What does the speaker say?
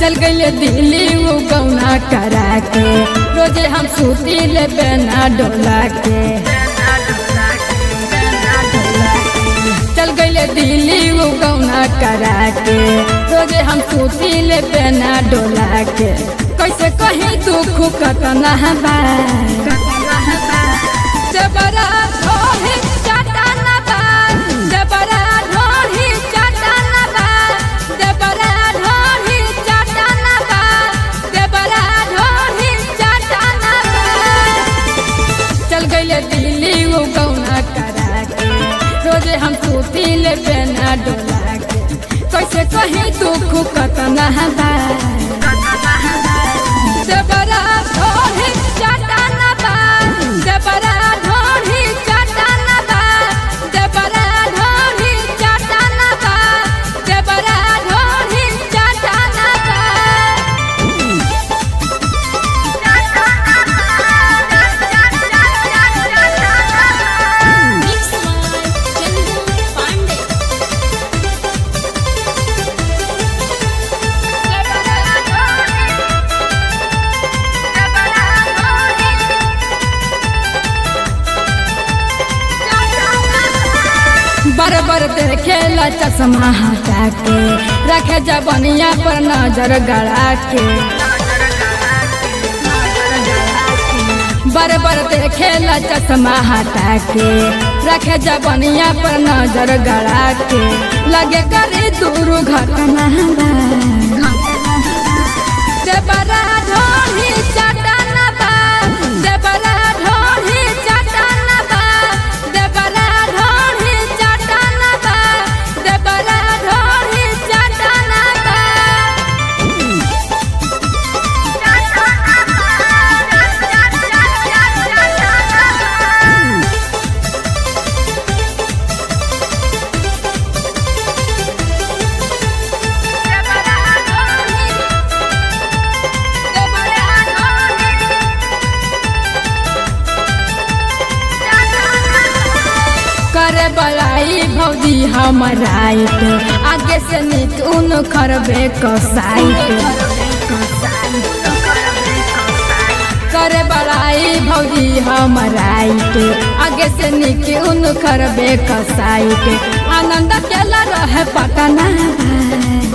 चल गईले दिल्ली वो गौना करा के रोजे हम सूती ले बेना डोला के चल गईले दिल्ली वो गौना करा के रोजे हम सूती ले बेना डोला के कैसे कहीं दुख कतना बा जबरा ढोही चटना बा जबरा ढोही चटना बा जबरा ढोही चटना बा जबरा ढोही चटना बा चल गईले दिल्ली वो गौना करा के रोजे हम सूती ले बेना डोला के कैसे कहीं दुख कतना बा जबरा ढोही चटना बा जबरा ढोही चटना बा जबरा ढोही चटना बा जबरा ढोही चटना बा Mix by Chandu Pandey. बरबर देखेला चश्मा हटा के रखे जबनिया पर नजर गड़ा के बरबर देखेला चश्मा हटा के रखे जबनिया पर नजर गड़ा के लगे करे दूर घटना बा। जबरा ढोही चटना बा जबरा ढोही चटना बा जबरा ढोही चटना बा जबरा ढोही चटना बा करे बड़ाई भौजी हमर राइट आगे से निक उन खरबे कसाइट करे बड़ाई भौजी हमर राइट आगे से निक उन खरबे कसाइट आनंद केला रहे पटना